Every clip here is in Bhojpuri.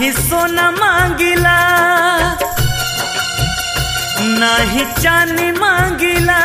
नाही सोना मांगिला नाही चांदी मांगिला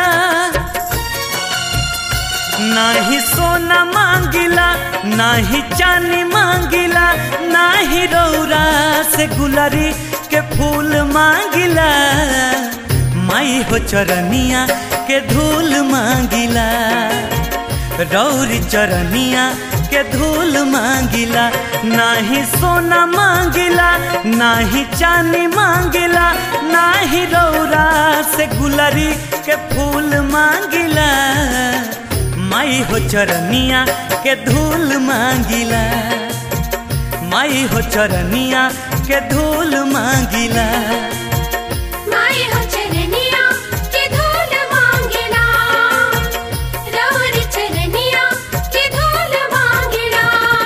नाही सोना मांगिला नाही चांदी मांगिला नाही रौरा से गुलरी के फूल मांगिला माई हो चरनिया के धूल मांगिला रौरी चरनिया के धूल मांगिला नाही सोना मांगिला नाही चांदी मांगिला नाही रौरा से गुलरी के फूल मांगिला माई हो चरनिया के धूल मांगिला माई हो चरनिया के धूल मांगिला माई हो चरनिया के धूल मांगिला रौरी चरनिया के धूल मांगिला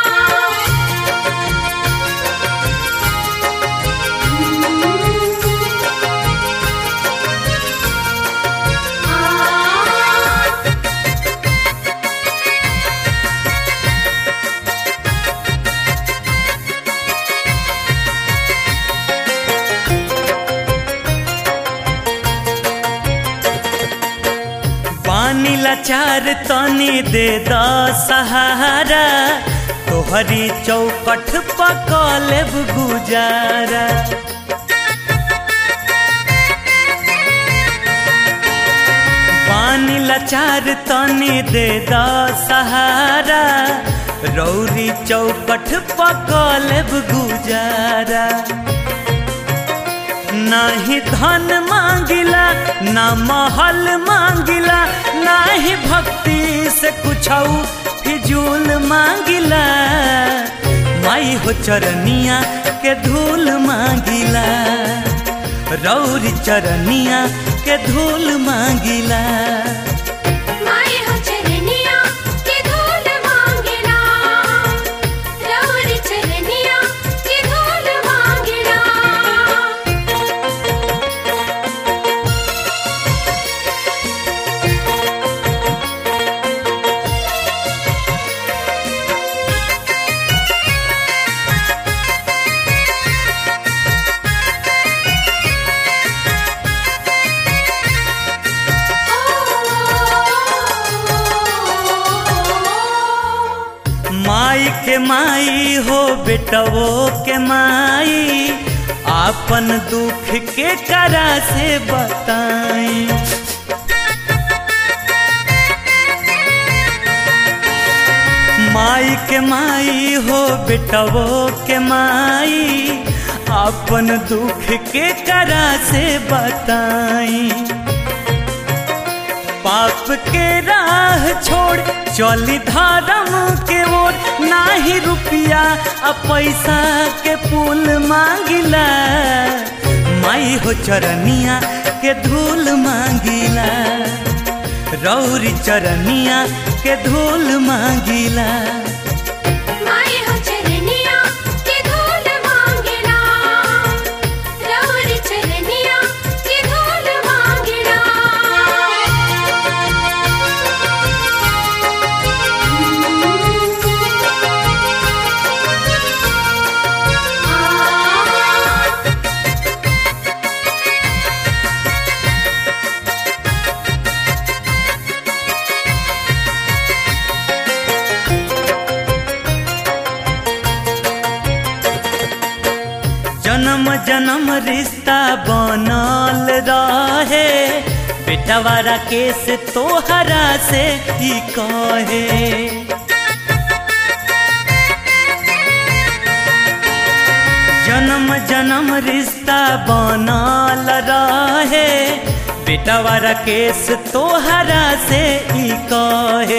पानी लाचार तनी दे द सहारा तोहरी चौकठ पकलेब गुजारा पानी लाचार तनी दे द सहारा रौरी चौकठ पकलेब गुजारा नाही धन मांगिला ना महल मांगिला नाही भक्ति से कुछ फिजूल मांगिला माई हो चरनिया के धूल मांगिला रौरी चरनिया के धूल मांगिला माई हो चरनिया के धूल मांगिला रौरी चरनिया के धूल मांगिला माई के माई हो बेटवो के माई आपन दुख के करा से बताई माई के माई हो बेटवो के माई अपन दुख के करा से बताई पाप के राह छोड़ चली धर्म के ओर नाही रुपया आ पैसा के पुल मांगिला माई हो चरनिया के धूल मांगिला रौरी चरनिया के धूल मांगिला माई हो चरनिया के धूल मांगिला रौरी चरनिया के धूल मांगिला जन्म जन्म रिश्ता बनल रहे बेटवारा केस तोहरा से ही कहे जन्म जन्म रिश्ता बनल रहे बेटवारा केस तोहरा से ही कहे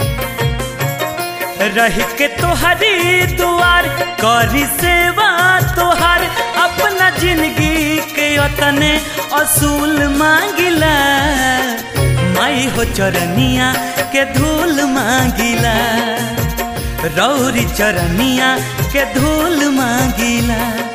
रह के तोहरी दुआर करी सेवा तोहार अपना जिंदगी के अतने असूल मांगिला माई हो चरनिया के धूल मांगिला रौरी चरनिया के धूल मांगिला